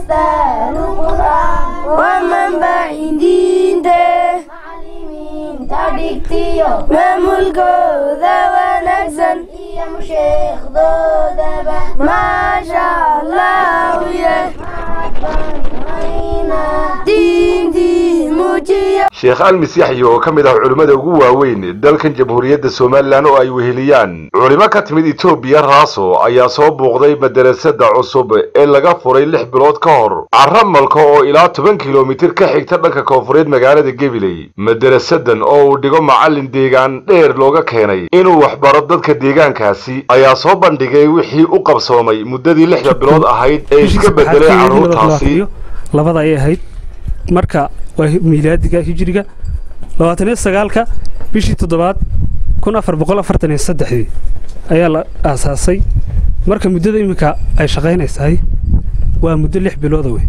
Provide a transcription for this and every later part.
أستاذ القرآن ومنبع دينته maamulkooda wanaagsan iyo musheekdoodaba maasha allah diintii muujiya sheekh almis yaxya oo ka mid ah culimmada ugu waaweyn dalkan jamhuuriyadda somalilan oo ay weheliyaan culimo ka timid etoobiya raaso ayaa soo buuqday madarasada cusub ee laga furay lix bilood ka hor caramalka oo ilaa toban kilomitir ka xigta dhanka koonfureed magaalada gabiley madarasadan oo uu dhigo macallin deegaan dheer looga keenay inuu waxbaro dadka deegaankaasi ayaa soo bandhigay wixii u qabsoomay muddadii lixda bilood ahayd ee iska bedelay carruurtaasi labada ay ahayd marka waa miilaadiga hijiriga labaatan iyo sagaalka bishii toddobaad kun afar boqol afartan iyo saddexdii ayaa la aasaasay marka muddada iminka ay shaqaynaysahay waa muddo lix bilooda wey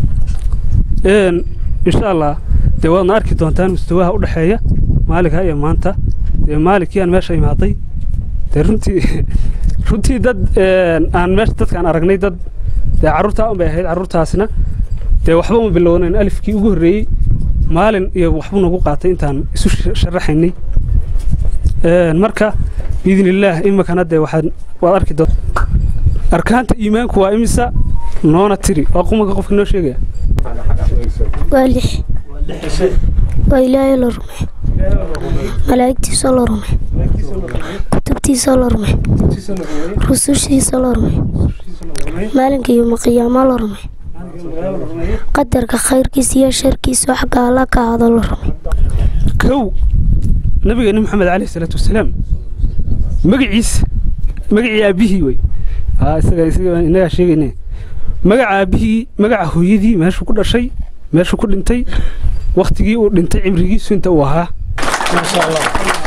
insha allah dee waadna arki doontaan mustawaha u dhexeeya maalinka iyo maanta dee maalinkii aan meesha imaaday dee runtii runtii dad aan meesha dadkaan aragnay dad dee carruurtaa un bay ahayd carruurtaasna dee waxba uma bilownayn alifkii ugu horreeyey maalin iyo waxbuu nagu qaatay intaan isu sharaxaynay marka biidn illaah iminkana dee waxaad waad arki doonta arkaanta iimaanku waa imisa noona tiri waa qumanka qofka noo sheegaya waa lix waa ilaahay la rume malaa'igtiisa la rume kutubtiisa la rume rusushiisa la rume maalinka iyo maqiyaamo la rume qadarka khayrkiisa iyo sharkiisa xagga alla ka hado la rume kow nabigeeni maxamed caleyhi salaatu wasalaam magaciisa magacii aabbihii wey isaga isaga inagaa sheegayne magaca aabbihii magaca hooyadii meeshuu ku dhashay meeshuu ku dhintay waktigii uu dhintay cimrigiisu inta uu ahaa maasha allah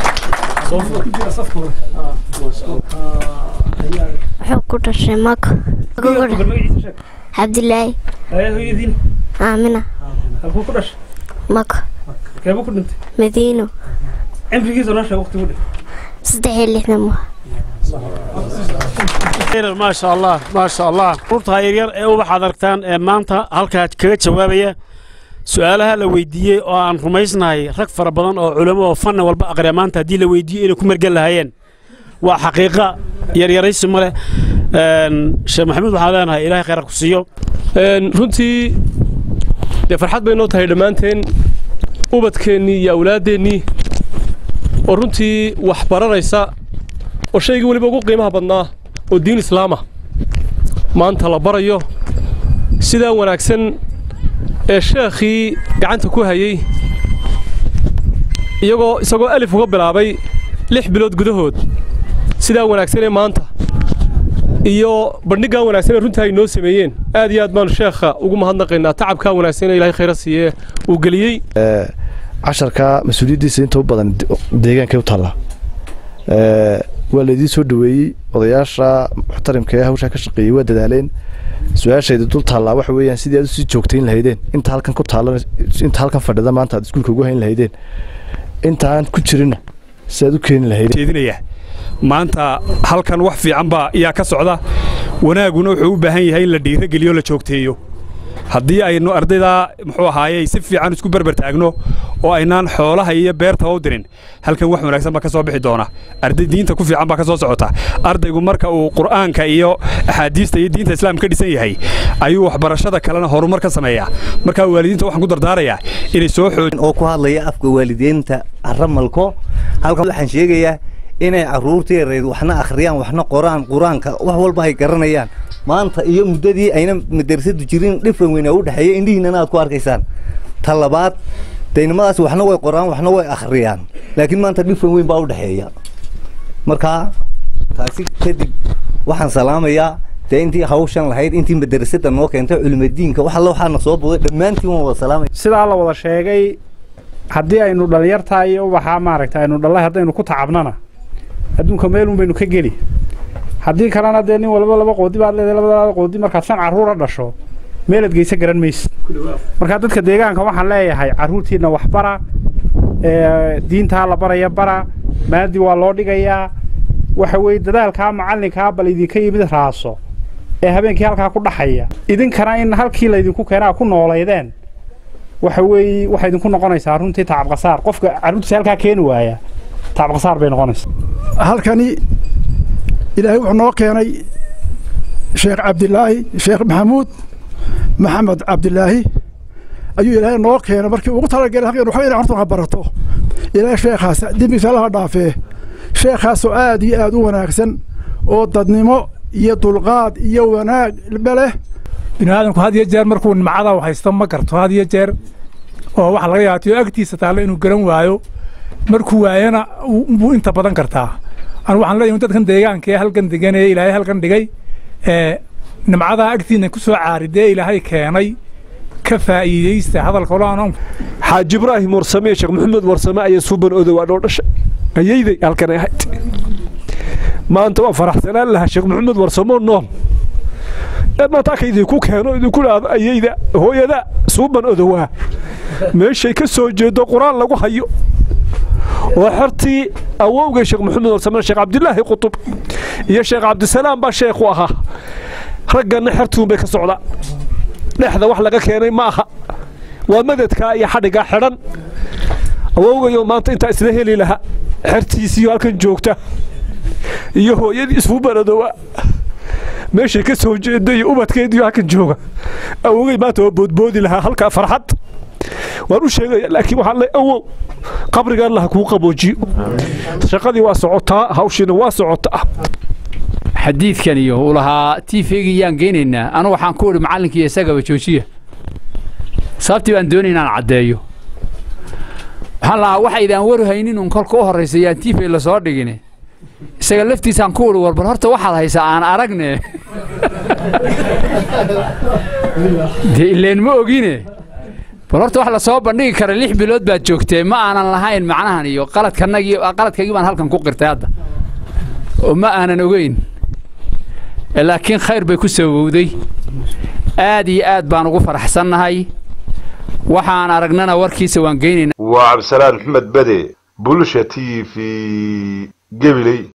wuxuu ku dhashay maka cabdilaahi hooyadiina aamina halkuu ku dhashay maka keebuu ku dhintay madiino cimrigiisa noo sheeg waktigu dhintay saddex iyo lixdan waa maasha allah maasha allah ruurta yaryar ee ubaxaad aragtaan ee maanta halkaa kaga jawaabaya su-aalaha la weydiiyey oo aan rumaysnahay rag fara badan oo culamo oo fanni walba aqriya maanta haddii la weydiiyo inay ku mergan lahaayeen waa xaqiiqa yaryaraysi ma leh sheekh maxamuud waxaan leenahay ilaahay khayra ku siiyo runtii dee farxad bay noo tahay dhammaanteen ubadkeennii iyo awlaaddeenii oo runtii wax baranaysa oo shaygii weliba ugu qiimaha badnaa oo diin islaamah maanta la barayo sidaa wanaagsan ee sheekhii gacanta ku hayey iyagoo isagoo alif uga bilaabay lix bilood gudahood sidaa wanaagsan ee maanta iyo bandhiggan wanaagsan ee runtii ay noo sameeyeen aad iyo aad baanu sheekha ugu mahadnaqaynaa tacabkaa wanaagsan ee ilaahay khayra siiye uu geliyey casharka mas-uuliyaddiisa inta u badan deegaankay u taallaa waa laydii soo dhoweeyey odayaasha muxtarimka ee hawshaa ka shaqeeyey waa dadaaleen su-aashayda dul taallaa waxa weeyaan sidii aad usii joogtayn lahaydeen inta halkan ku taalla inta halkan fadhida maanta aad iskuulka ugu hayn lahaydeen intaan ku jirinna si aad u keeni lahaydeen maanta halkan wax fiican baa yaa ka socda wanaaguna wuxuu u baahan yahay in la dhiirogeliyo la joogteeyo haddii aynu ardaydaa muxuu ahaayey si fiican isku berber taagno oo aynaan xoolaha iyo beertaba u dirin halkan wax wanaagsan baa ka soo bixi doona arday diinta ku fiican baa ka soo socota ardaygu marka uu qur'aanka iyo axaadiista iyo diinta islaamka ka dhisan yahay ayuu waxbarashada kalena horumar ka sameeyaa marka waalidiinta waxaan ku dardaarayaa inay soo xoojin oo ku hadlaya afka waalidiinta aramalko halkan waxaan sheegayaa inay carruurta yareed waxna akhriyaan waxna qoraan qur-aanka wax walba ay garanayaan maanta iyo muddadii ayna madarasadu jirin dhifran weyn u dhexeeya indhihiinana aad ku arkaysaan ta labaad daynimadaas waxna way qoraan waxna way akhriyaan laakiin maanta dhifran weyn baa u dhexeeya markaa taasi kadib waxaan salaamayaa dee intii hawshan lahayd intii madarasada noo keentay culimadiinka wax alla waxaana soo buday dhammaantiin waan wada salaamaya sidaa la wada sheegay haddii aynu dhallinyartaa iyo ubaxaa maaragta aynu dhallay haddaynu ku tacabnana adduunka meelun baynu ka geli haddii kalena dee nin walba laba qoodi baad leedahay labadaada qoodi markaad shan carruura dhasho meelaad geysa garan maysid markaa dadka deegaanka waxaan leeyahay carruurtiinna wax bara diintaa la baraya bara maadi waa loo dhigayaa waxa weeye dadaalkaa macallinkaa bal idinka yimid raaso ee habeenkii halkaa ku dhaxaya idinkana in halkii laydinku keenaa ku noolaydeen waxa weeye waxay idinku noqonaysaa runtii tacabqasaar qofka carruurtiisa halkaa keeni waaya tacabqasaar bay noqonaysaa halkani ilaahay wuxuu noo keenay sheekh cabdilaahi sheekh maxamuud maxamed cabdilaahi ayuu ilaahay noo keenay markii ugu talagelay halkan waxba inay horta wax barato ilaahay sheekhaas dembigiisa allaha dhaafee sheekhaasoo aad iyo aad u wanaagsan oo dadnimo iyo dulqaad iyo wanaag leh biniaadamku had iyo jeer markuu nimcada u haysto ma garto had iyo jeer oo waxa laga yaabtiyo agtiisa taallo inuu garan waayo markuu waayana buu inta badan kartaa anu waxaan leeyahay dadkan deegaanka ee halkan degan ee ilaahay halkan dhigay ee nimcadaa agtiina ku soo caaridee ilaahay keenay ka faa'iidaysta hadalka olaana xaaji ibraahim warsame sheekh maxamed warsame ayaa suuban odow adhoo dhashay ayayday halkan ay ahayd maanta waa faraxsanaan lahaa sheekh maxamed warsamoo nool eed maanta aka idinku keeno idinku dhaado ayayda hooyada suuban odowaa meeshay ka soo jeedo qur-aan lagu hayo oo xertii awowga sheekh maxamed warsame sheekh cabdilaahi qutub iyo sheekh cabdisalaam baa sheekhu ahaa ragganna xertuun bay ka socdaan dhexda wax laga keenay ma aha waa madadkaa iyo xadhiggaa xidhan awowgayo maanta intaa isla heli lahaa xertiisiiyo halkan joogta iyo hooyadii isfuubanadowa meeshay ka soo jeeda iyo ubadkeediyo halkan jooga awowgay maanta waa boodboodi lahaa halkaa farxad waan u sheegaya laakiin waxaan leeyahay awow qabrigaan laha kuu qaboojiyo shaqadii waa socotaa hawshiina waa socotaa xadiidkan iyo uu lahaa tiifeygii yaan geynaynaa anu waxaan ku idhi macallinkii isagaba joojiya sababtii baan doonay inaan caddeeyo waxaan lahaa waxaydaan warhaynin un kolka u horraysa yaan tiifey la soo dhigine isaga laftiisaan ku idhi warbar horta waxaad haysaa aan aragne dee ileen ma ogine bal horta wax la soo bandhigi kara lix bilood baad joogtee ma aanan lahayn macnahan iyo qaladkanagii qaladkaygii baan halkan ku qirtay hadda oo ma aanan ogeyn laakiin khayr bay ku sabowday aad iyo aad baan ugu faraxsannahay waxaan aragnana warkiisa waan geynaynaa waa cabdisalaan maxmed bede bulsha t v gebiley